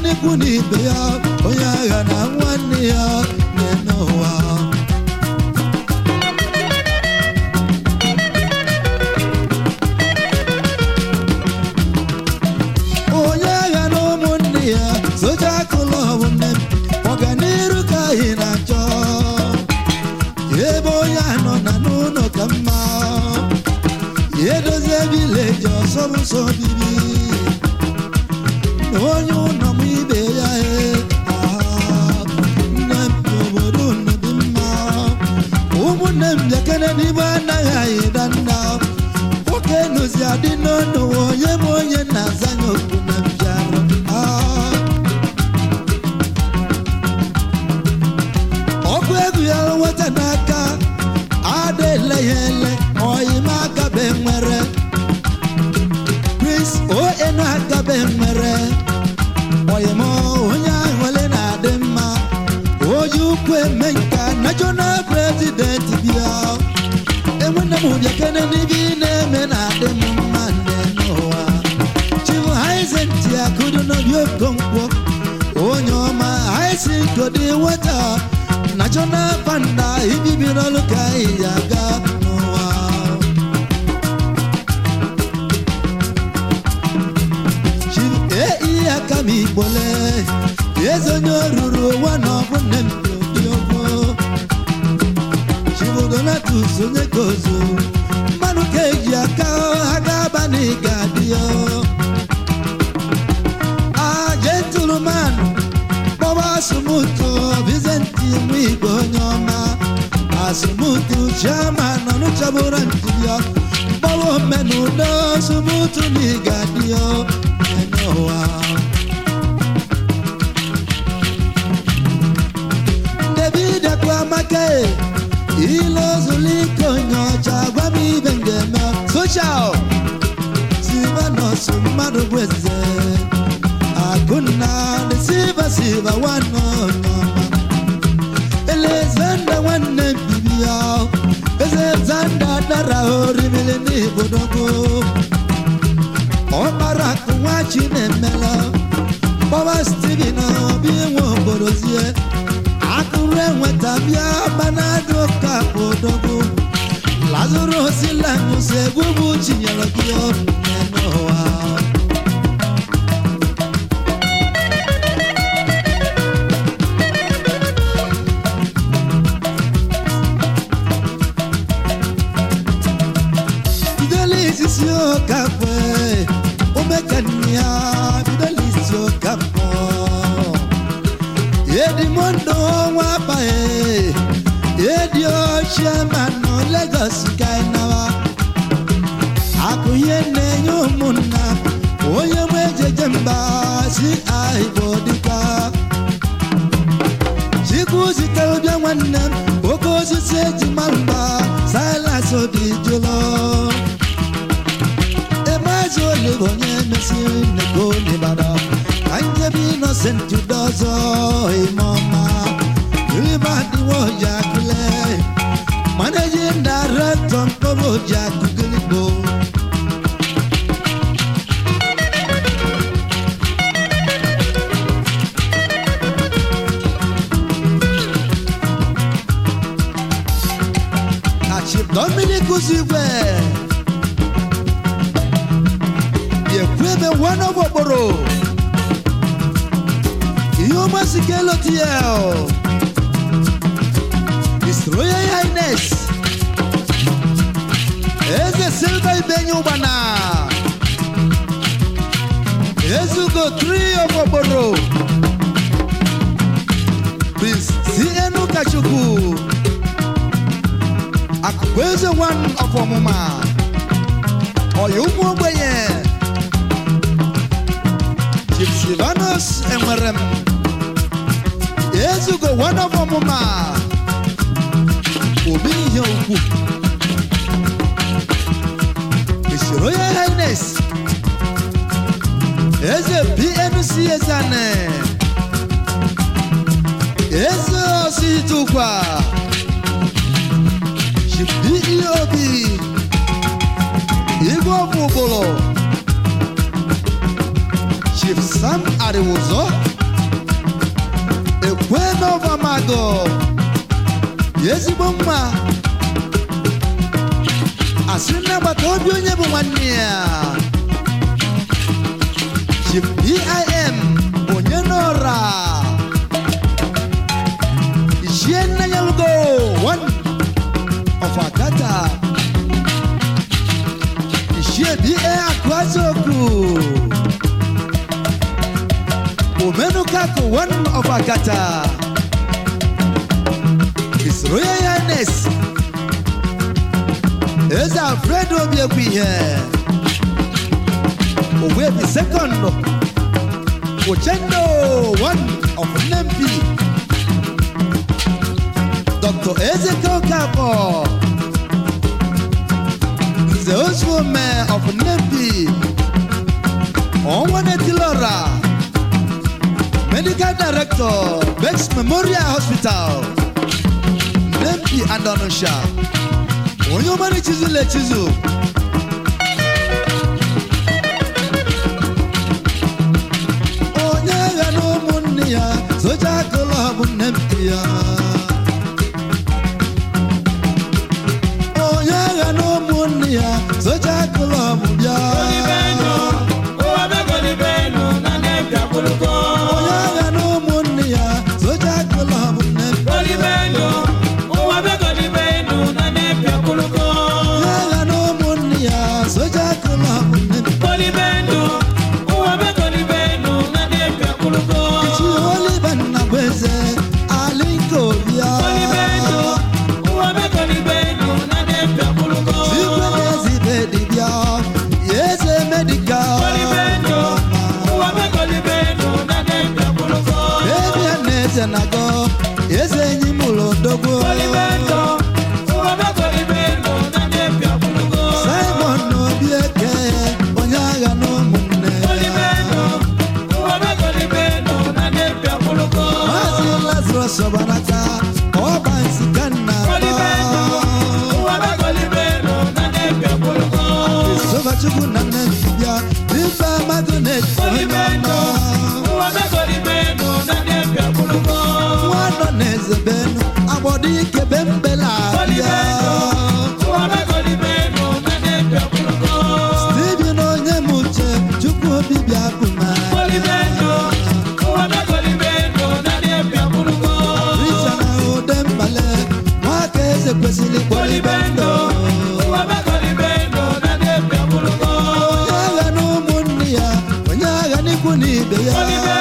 n'ikwu na ibe ya onye agha na nwanne ya na-eme ụwa onye agha na ụmụnne ya soja akụlụ nne m ọganiru ka anyị na-achọ ebe onye anọ na n'ụlọ ka mma edozie vileji ọsọ m nsọ bibi na onye ụlọ m ibe ya e ah, nne m n'obodo unu dị mma ụmụnne m bịakene n'ime anaghị anyị da nna nwoke nụzi adị n'ọnụ onye m onye na-azanye okwu na mbịara ah. ọkụ egwu ya nweta n'aka ada ele ya ele ọyịma akabe nwere prince onu akabe nwere ọyịma onye ahụle na-adị mma oji ukwu eme nka national president bịa enwene m bịakene n'ibe ị na-eme na-adị m mma nne n'ụwa chivu haizenti akụdo n'obi okonkwo onye ọma haisi nkodi nweta national panda ibibi n'ọlụ ka anyị aga n'ụwa chivu ei aka m igbole eze onye oruru ụwa na ọbụ nne m dị ogbo chivu donatus onye kozu mmanụ ka eji aka ha ga-aba n'ịga dị ya Ah, gentleman, Baba Asumutu, Vicenti Mwigo Nyoma, Asumutu, Chairman, Onuchabura Ntidio, Baba Menudo, Asumutu Nigadio, Enoa. David Akwamake, Ilo Zuliko Nyocha, Gwami Bengema, Social, Sivanos, Madu Bweze, Akuna, the Siva Siva, one on Elezanda nwanne bibia eze zanda dara orimili n'ibodogo ọkpara akụ nwa chi na-emela bọba steven obi nwe obodozie akụrụ enweta bịa banado ka bodogo lazarus lanụsi egwu bụ chinyere gị n'ụwa Fidelis isi ọkafọ omekania Fidelis isi ọkafọ Edimondo nwa abaghị Edi ochie ma nọ Lagos kainawa Akụ ihe na-enye ụmụnna onye nwe ejeje mba si ahịbụ dịka Chukwu zitere bịa nwanne m oke osisi eji mamba silas obi jụlọ emazi olive onye mesiri nneko n'Ibadan ka njebe innocent jude ọzọ ime ọma riba dịwa oji akụle managing director mkpọrọ oji akụgịrịgbo na chief dominic uzigwe biekweme one of okporo ihe ọmasị ka elotiel his royal highness eze silva ibenye ụgbana ezugo 3 of okporo prince cn ụkọchukwu akụkụ eze one of ọmụma ọya ụmụ ogbenye chief silvanus enwere m ezugo one of ọmụma obi ihe ukwu his royal highness eze pnc ezane eze ositukwa DEOB Igwe ọbụ ụbụrụ Chief Sam Ariwuzo kwenọvamago ezigbo mma asị na agbata obi onye bụ nwanne ya Chief BIM onye n'ọra Ichie Nnayalugo one of Akata Ichie BA Akwazoku Omenukaku one of Akata His Royal Highness Eze Alfredo Obiekwihe Owebi second Ochendo one of Nempi Dr. Ezekiel Kapo The Oswome of Nempi Onwane Tilora Medical Director Bex Memorial Hospital Nempi and Onusha Onye ọmara chizụl echizu onye agha na ụmụnne ya soja klọb nne m ya onye agha na ụmụnne ya soja klọb bịa onye agha na ụmụnne ya soja klọb nne m onye agha na ụmụnne ya soja klọb nne m chi olive nna bụ eze alinko bịa igwe na-ezibe dibịa ya eze medikal ebe a na-eze na-agọ eze enyi m ụlọ dogbo simon na obi eke onye agha na ụmụnne maazị lazarus ọbanaka ọba nsika nna sovachukwu na nne ntibịa ife mmadụ na-eti onye ọnọ nwa nọ na-eze benu agbọdọ ike be mbela abịa Steven onye m uche chukwu obi bịa bụ ma Risa na ude mbale nwaka eze kwesịrị kpọlibe ndụ onye agha na ụmụnne ya onye agha n'ikwu na ibe ya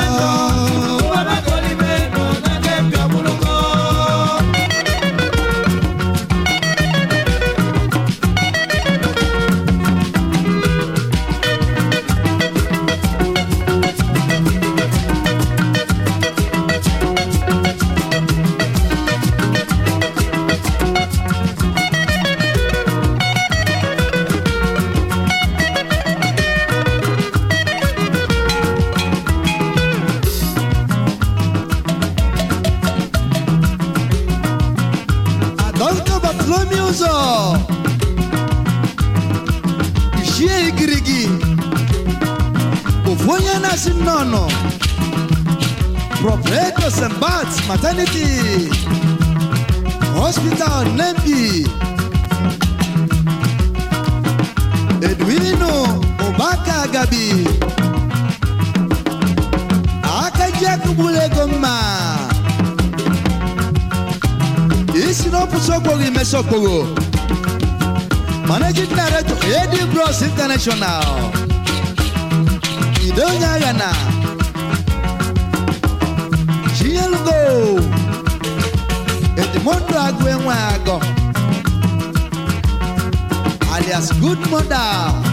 Dr. Bartholomew ụzọ ichie igirigi ofu onye na-asị nnọnọ Proprietor St. Bart's Maternity Hospital Nembi Edwino Ụbaka Agabi aka ji akụgburu ego mma isi n'ọpụsị okporo imesi okporo managing director ad bros international ide onye agha na chinyelugo edimondo agụ enwe agọ alias good mother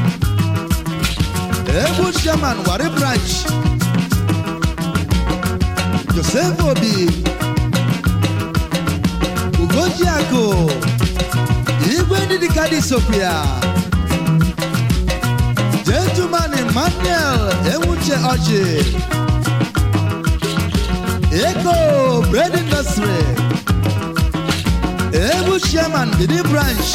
egwu chairman wari branch joseph obi ugojiakụ igwe ndị dịka dị sopia gentleman emmanuel enwuche ọchị ego bread industry egwu chairman bidi branch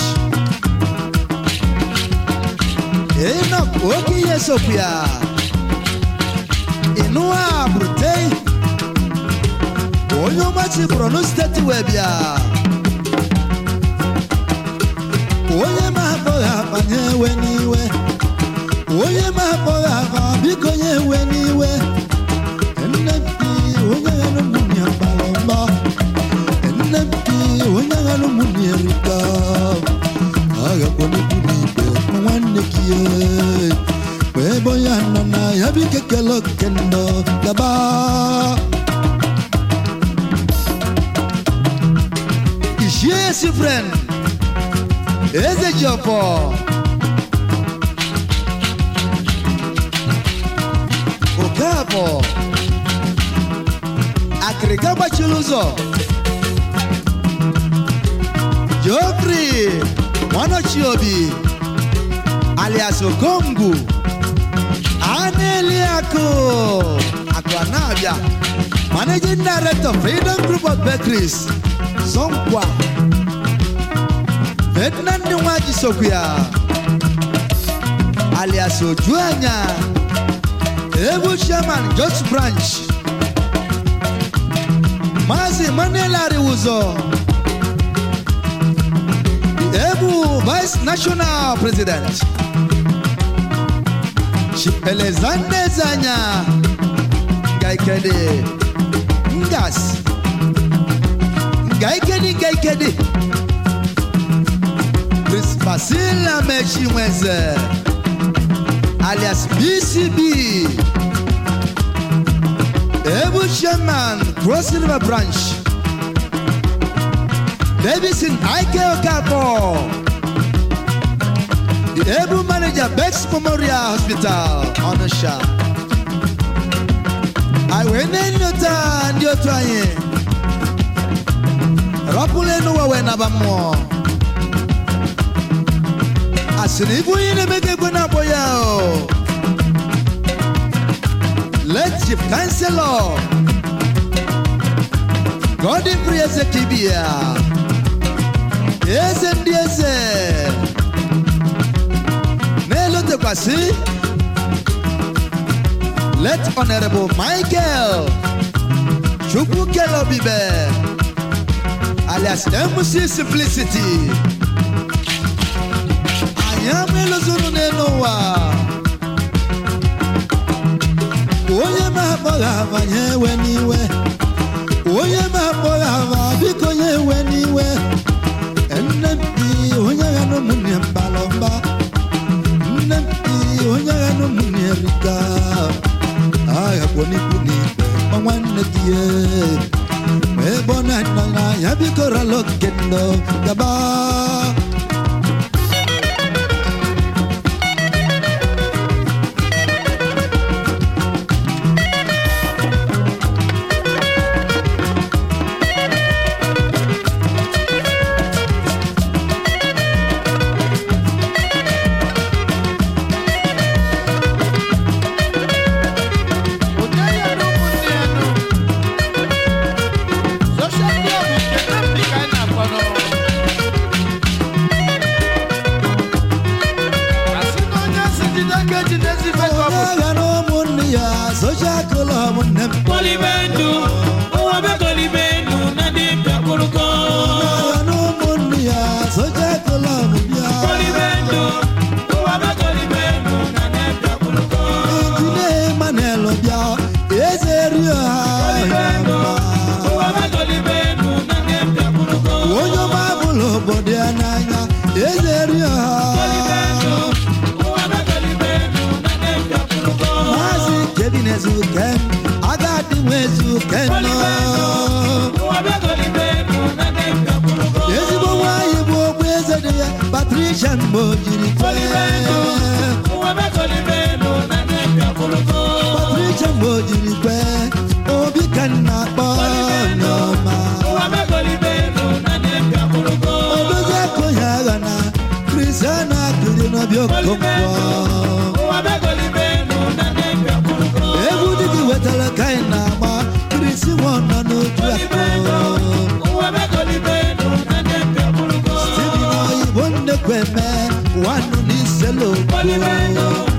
enoch oke ihe sopia inua brutei onye ọmachi borno steeti wee bịa onye ma akpọghị akpanye ewe n'iwe onye ma akpọghị akpa biko nye ewe n'iwe nne mpi onye ghara ụmụnne gbara mgbọ nne mpi onye ghara ụmụnne erika agakwa n'ikwu n'ikpe ma nwanne gị ee. Kwa ebe onye nọ na ya biko kele okendo gaba ishie si friend eze ji ọfọ okafọ akịrịka gbachiri ụzọ jofri nwanọchiobi alias okongu aneliakụ akụ anabịa managing director freedom group of bakeries zonkwa ferdinand nwaji sokwu alias ojuanya ebu chairman jos branch maazị emmanuel ariwụzọ ebu vice national president chipelezande zanya ngaikede ngas ngaikedi ngaikedi prince basila mechinweze alias bcb ebu chairman cross river branch davidson ike okafor the able manager bex memorial hospital ọnụsha anyị wee na-enyota ndị otu anyị rapụla n'ụwa wee naba mmụọ asịrị ibu onye na-emega egwe na-akpọ ya o let chief councilor godin free eze kibia eze ndị eze na-elotekwasị let honorable michael chukwu kelobibe alias mc simplicity anyị ama elozuru n'elu ụwa onye ma akpọghị abanye ewe n'iwe onye ma akpọghị aba biko nye ewe n'iwe nne mpi onye ya na ụmụnne mbalọ mba nne mpi onye ya na ụmụnne rika aghakwo n'ikwu n'ikpe ma nwanne gị ye ma ebe ọ na-anọ na ya biko rala okendo gaba Onye ya na ụmụnne ya nọ. Social club nke Nnamdi ka anyị na-akpọ nọ. Asị na onye asị jide aka ejide ezi ife ka ọ bụ. onye ya na ụmụnne ya soshal klọb nne m Kolibendu, ụwa be kolibendu na dị bịakwurugo. ya na ụmụnne ya soshal klọb bịa Kolibendu, ụwa be kolibendu na dị bịakwurugo. Ejide Emmanuel bịa eze rio ha Kolibendu, ụwa be kolibendu na dị bịakwurugo. onye ọma bụla obodo ya n'anya eze rio Kolibendu, ha ụwa be kolibendu na dị bịakwurugo. maazị kevin ezukem agadi nwe ezukem nọ Ụwa be kolibendu na dị bịakwurugo. ezigbo nwanyị bụ ogbu eze dị ya patricia mgbe o jiri Kolibendu, kwee ụwa be kolibendu na dị bịakwurugo. patricia mgbe o jiri kwee obi ka m na-akpọ n'ọma Ụwa be kolibendu na dị bịakwurugo. odozi akụ ya agha na kristiana kiri n'ọbịa okonkwo Ụwa be kolibendu na dị bịakwurugo. egwu dị gị wetara ka anyị na-agba krisi nwa nọ n'otu Kolibendu, akụ ụwa be kolibendu na dị bịakwurugo. Stephen oyibo nnekweme wanụ n'iselo Kolibendu,